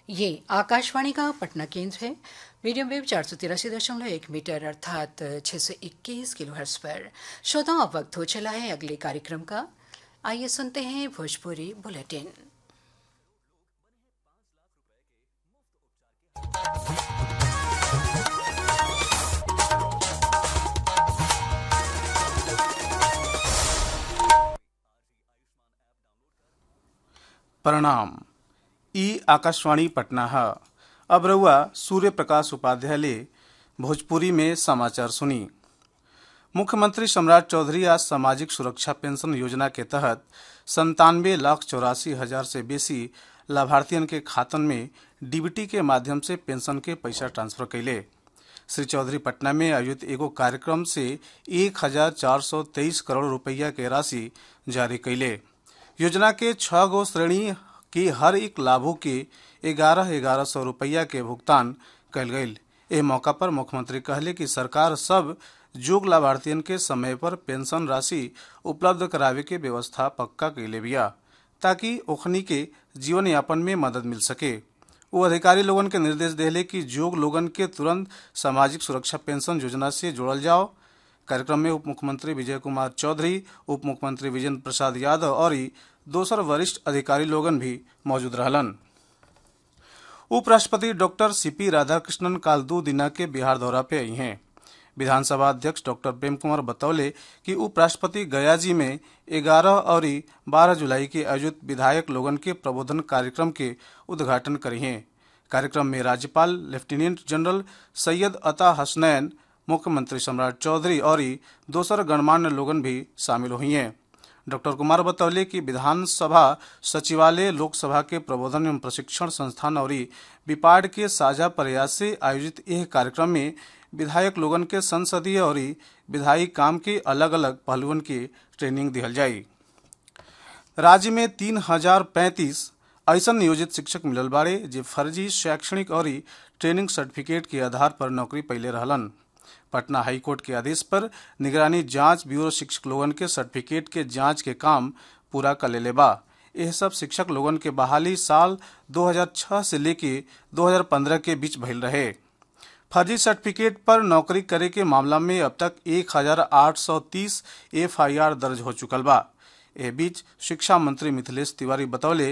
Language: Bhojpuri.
ये आकाशवाणी का पटना केंद्र है मीडियम वेव चार सौ तिरासी दशमलव एक मीटर अर्थात छः सौ इक्कीस किलो हर्स पर श्रोताओं अब वक्त हो चला है अगले कार्यक्रम का आइए सुनते हैं भोजपुरी बुलेटिन प्रणाम ई आकाशवाणी पटना है अब रउआ सूर्य प्रकाश उपाध्याय ले भोजपुरी में समाचार सुनी मुख्यमंत्री सम्राट चौधरी आज सामाजिक सुरक्षा पेंशन योजना के तहत संतानवे लाख चौरासी हजार से बेसी लाभार्थियन के खातन में डीबीटी के माध्यम से पेंशन के पैसा ट्रांसफर कैले श्री चौधरी पटना में आयोजित एगो कार्यक्रम से एक हजार चार सौ तेईस करोड़ रुपया के राशि जारी कैले योजना के छह गो श्रेणी के हर एक लाभों के ग्यारह ग्यारह सौ रुपया के भुगतान कल गई एह मौका पर मुख्यमंत्री कहले कि सरकार सब जोग लाभार्थियन के समय पर पेंशन राशि उपलब्ध करावे के व्यवस्था पक्का कैले बिया ताकि ओखनी के जीवन यापन में मदद मिल सके वो अधिकारी लोगन के निर्देश देले कि जोग लोगन के तुरंत सामाजिक सुरक्षा पेंशन योजना से जोड़ल जाओ कार्यक्रम में उप मुख्यमंत्री विजय कुमार चौधरी उप मुख्यमंत्री विजेंद्र प्रसाद यादव और दोसर वरिष्ठ अधिकारी लोगन भी मौजूद रहलन उपराष्ट्रपति डॉक्टर सीपी राधाकृष्णन काल दो दिना के बिहार दौरा पे आई हैं विधानसभा अध्यक्ष डॉक्टर प्रेम कुमार बतौले कि उपराष्ट्रपति गया जी में 11 और 12 जुलाई के आयोजित विधायक लोगन के प्रबोधन कार्यक्रम के उद्घाटन करी हैं कार्यक्रम में राज्यपाल लेफ्टिनेंट जनरल सैयद अता हसनैन मुख्यमंत्री सम्राट चौधरी और दोसर गणमान्य लोगन भी शामिल हुई हैं डॉक्टर कुमार बतौले कि विधानसभा सचिवालय लोकसभा के प्रबोधन एवं प्रशिक्षण संस्थान और विपाड के साझा प्रयास से आयोजित यह कार्यक्रम में विधायक लोगन के संसदीय और विधायी काम के अलग अलग पहलुओं की ट्रेनिंग दिहल जाई राज्य में तीन हजार पैंतीस ऐसा नियोजित शिक्षक मिलल बाड़े जे फर्जी शैक्षणिक और ट्रेनिंग सर्टिफिकेट के आधार पर नौकरी पहले रहलन पटना हाईकोर्ट के आदेश पर निगरानी जांच ब्यूरो शिक्षक लोगन के सर्टिफिकेट के जांच के काम पूरा कर लेले बा यह सब शिक्षक लोगन के बहाली साल 2006 से लेके 2015 के बीच भइल रहे फर्जी सर्टिफिकेट पर नौकरी करे के मामला में अब तक 1830 एफआईआर दर्ज हो चुकल बा एह बीच शिक्षा मंत्री मिथिलेश तिवारी बतौले